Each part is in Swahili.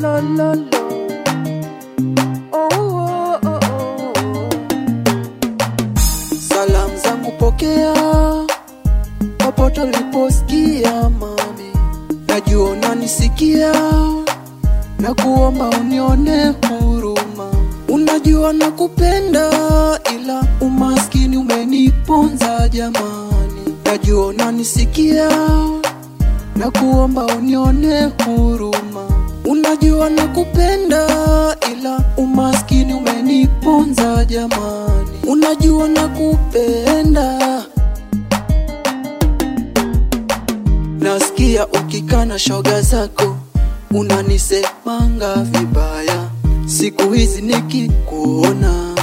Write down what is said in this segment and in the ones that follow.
lo, lo, lo. Oh, oh, oh, oh. Salamu zangu pokea popote uliposikia mami, najua unanisikia na kuomba unione huruma. Unajua nakupenda, ila umaskini umeniponza jamani. Najua unanisikia na kuomba unione huruma. Unajua nakupenda, ila umaskini umeniponza jamani. Unajua nakupenda Nasikia ukikana shoga zako unanisemanga vibaya, siku hizi nikikuona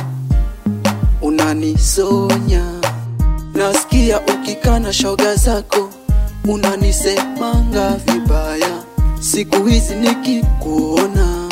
unanisonya. Nasikia ukikana shoga zako unanisemanga vibaya, siku hizi nikikuona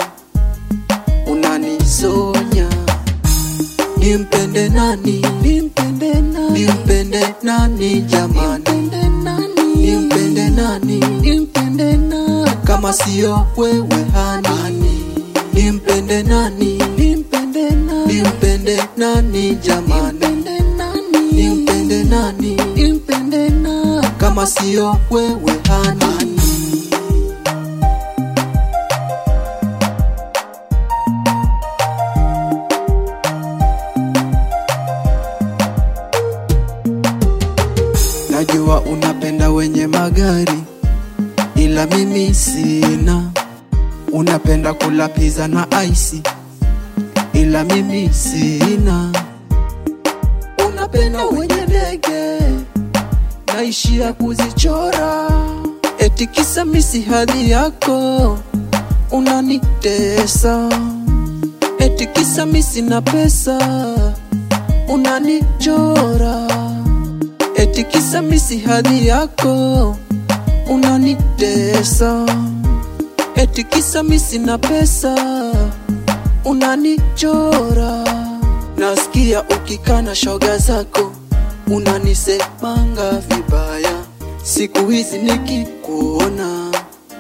unanisonya. Nimpende nani? Nimpende nani? Nimpende nani jamani? Nimpende nani? Nimpende nani? Nimpende nani? Kama sio wewe hani. Nimpende nani? Nimpende nani? Nimpende nani jamani? Nimpende nani? Nimpende nani? Nimpende nani? Kama sio wewe hani. Najua unapenda wenye magari, ila mimi sina. Unapenda kula pizza na ice, ila mimi sina. Unapenda wenye ndege, naishia kuzichora. Eti kisa misi hadhi yako, unanitesa. Eti kisa misi na pesa, unanichora eti kisa misi hadhi yako unanitesa, eti kisa misi na pesa unanichora. Nasikia ukikana shoga zako unanisemanga vibaya, siku hizi nikikuona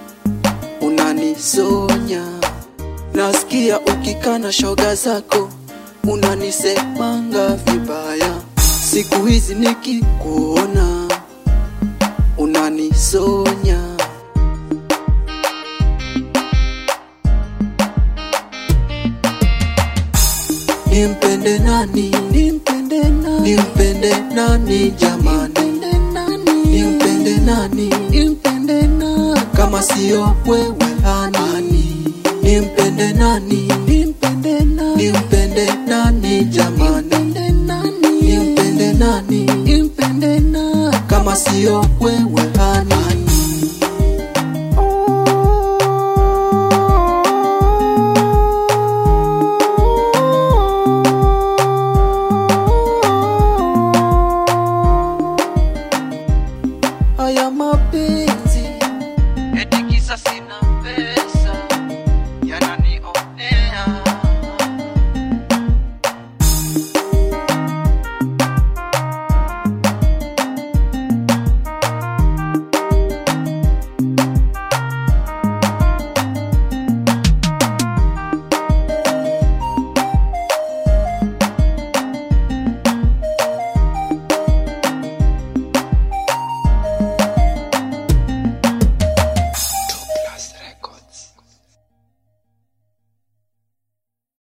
unanisonya. Nasikia ukikana shoga zako unanisemanga vibaya siku hizi nikikuona unanisonya. Nimpende nani? Nimpende nani? Nimpende nani jamani? Nimpende nani? Nimpende nani? Nimpende nani? Kama sio wewe hani. Nimpende nani? Nimpende nani? Nimpende nani jamani? Nimpende nani? Nimpende nani? Nimpende nani? Kama sio wewe hani. Haya mapenzi